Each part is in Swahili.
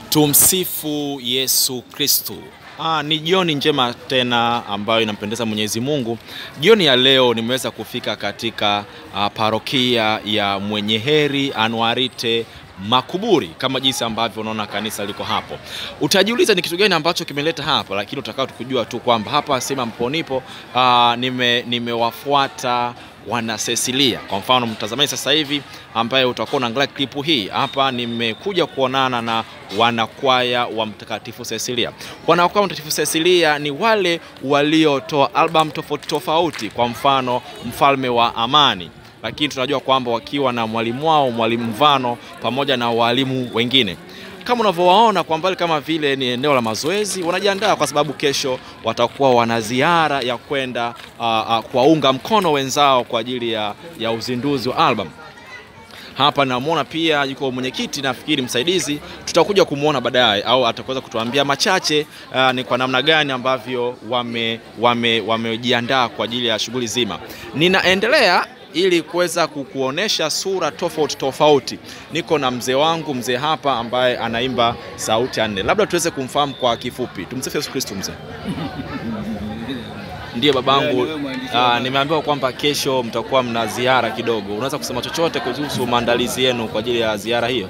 Tumsifu Yesu Kristu. Ah, ni jioni njema tena ambayo inampendeza Mwenyezi Mungu. Jioni ya leo nimeweza kufika katika ah, parokia ya Mwenye Heri Anuarite Makuburi kama jinsi ambavyo unaona kanisa liko hapo. Utajiuliza ni kitu gani ambacho kimeleta hapa, lakini utakao tukujua tu kwamba hapa sehemu ambapo nipo ah, nime nimewafuata wana Cecilia. Kwa mfano mtazamaji sasa hivi ambaye utakuwa unaangalia klipu hii hapa, nimekuja kuonana na wanakwaya wa Mtakatifu Cecilia. Wanakwaya wa Mtakatifu Cecilia ni wale waliotoa album tofauti tofauti, kwa mfano Mfalme wa Amani, lakini tunajua kwamba wakiwa na mwalimu wao mwalimu Mvano pamoja na walimu wengine kama unavyowaona kwa mbali, kama vile ni eneo la mazoezi, wanajiandaa kwa sababu kesho watakuwa wana ziara ya kwenda uh, uh, kuwaunga mkono wenzao kwa ajili ya, ya uzinduzi wa album. Hapa namwona pia yuko mwenyekiti nafikiri msaidizi, tutakuja kumwona baadaye, au ataweza kutuambia machache uh, ni kwa namna gani ambavyo wame wamejiandaa wame kwa ajili ya shughuli zima. Ninaendelea ili kuweza kukuonesha sura tofauti tofauti. Niko na mzee wangu mzee hapa ambaye anaimba sauti ya nne, labda tuweze kumfahamu kwa kifupi. Tumsifu Yesu Kristo. Mzee ndiye babangu. Aa, nimeambiwa kwamba kesho mtakuwa mna ziara kidogo, unaweza kusema chochote kuhusu maandalizi yenu kwa ajili ya ziara hiyo?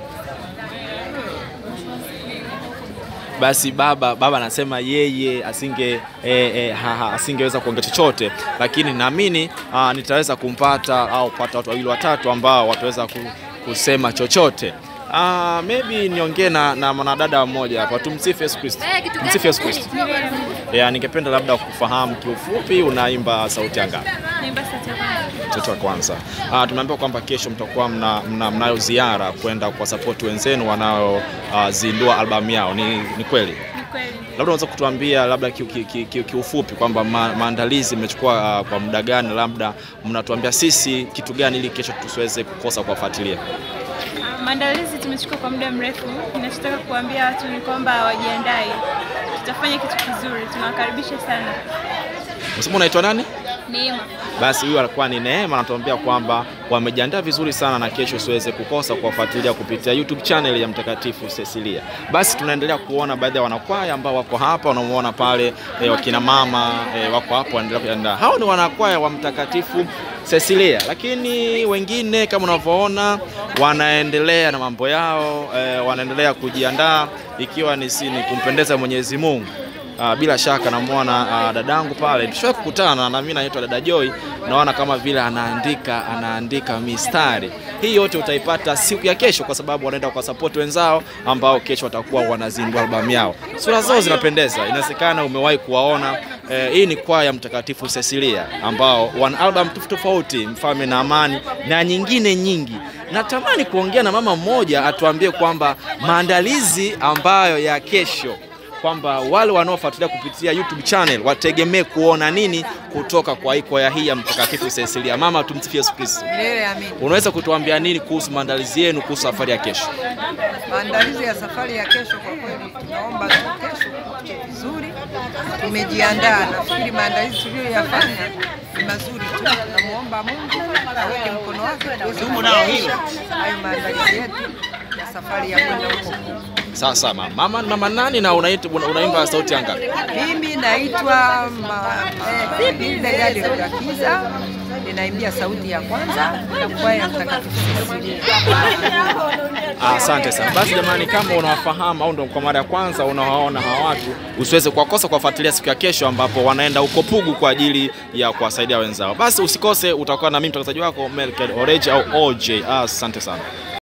Basi baba baba anasema yeye asinge e, e, ha, ha, asingeweza kuongea chochote, lakini naamini nitaweza kumpata au pata watu wawili watatu ambao wataweza kusema chochote. Uh, maybe niongee na, na mwanadada mmoja hapa. Tumsifu Yesu Kristo. Tumsifu Yesu Kristo. Yeah, ningependa labda kufahamu kiufupi unaimba sauti ya ngapi? Naimba sauti ya kwanza. Sauti ya kwanza. Uh, tumeambiwa kwamba kesho mtakuwa mna, mna, mnayo ziara kwenda kwa support wenzenu wanaozindua uh, albamu yao. Ni, ni kweli? Ni kweli. Labda unaweza kutuambia labda kiufupi ki, ki, ki, ki kwamba ma, maandalizi mmechukua uh, kwa muda gani, labda mnatuambia sisi kitu gani ili kesho tusiweze kukosa kuwafuatilia? Maandalizi tumechukua kwa muda mrefu. Ninachotaka kuambia watu ni kwamba wajiandae, tutafanya kitu kizuri, tunawakaribisha sana. Unasema unaitwa nani? Neema. Basi huyu alikuwa ni Neema, anatuambia kwamba wamejiandaa vizuri sana na kesho usiweze kukosa kuwafuatilia kupitia YouTube channel ya Mtakatifu Cecilia. Basi tunaendelea kuona baadhi ya wanakwaya ambao wako hapa, unamuona pale e, wakina mama e, wako hapo wanaendelea kujiandaa. Hao ni wanakwaya wa Mtakatifu Cecilia, lakini wengine kama unavyoona wanaendelea na mambo yao e, wanaendelea kujiandaa ikiwa ni sini kumpendeza Mwenyezi Mungu. Uh, bila shaka namwona uh, dadangu pale, tushawahi kukutana na mimi, naitwa dada Joy. Naona kama vile anaandika anaandika mistari. Hii yote utaipata siku ya kesho, kwa sababu wanaenda kwa support wenzao ambao kesho watakuwa wanazindua albamu yao. Sura zao zinapendeza, inawezekana umewahi kuwaona. Eh, hii ni kwaya ya Mtakatifu Cecilia ambao wana album tofauti tofauti, Mfalme na Amani na nyingine nyingi. Natamani kuongea na mama mmoja atuambie kwamba maandalizi ambayo ya kesho kwamba wale wanaofuatilia kupitia YouTube channel wategemee kuona nini kutoka kwa kwaya hii ya Mtakatifu Cecilia. Mama, tumsifie Yesu Kristo. Milele amini. Unaweza kutuambia nini kuhusu maandalizi yenu kuhusu safari ya kesho? Maandalizi ya safari ya kesho, kwa kweli tunaomba tu kesho tuko vizuri, tumejiandaa. Nafikiri maandalizi tuliyoyafanya ni mazuri tu. Tunamuomba Mungu aweke mkono wake tuweze kufanikisha hayo maandalizi yetu ya safari ya kwenda huko. Sasa mama, mama, mama nani na unaitwa unaimba sauti ya ngapi? Mimi naitwa Mabilde Gadi Rurakiza, ninaimbia sauti ya kwanza na kwaya ya Mtakatifu Cecilia. Asante sana. Basi jamani, kama unawafahamu au ndo kwa mara ya kwanza unawaona hawa watu, usiweze kuwakosa kuwafuatilia siku ya kesho, ambapo wanaenda huko Pugu kwa ajili ya kuwasaidia wenzao. Basi usikose, utakuwa na mimi mtangazaji wako Melkel Oreji au OJ. Asante sana.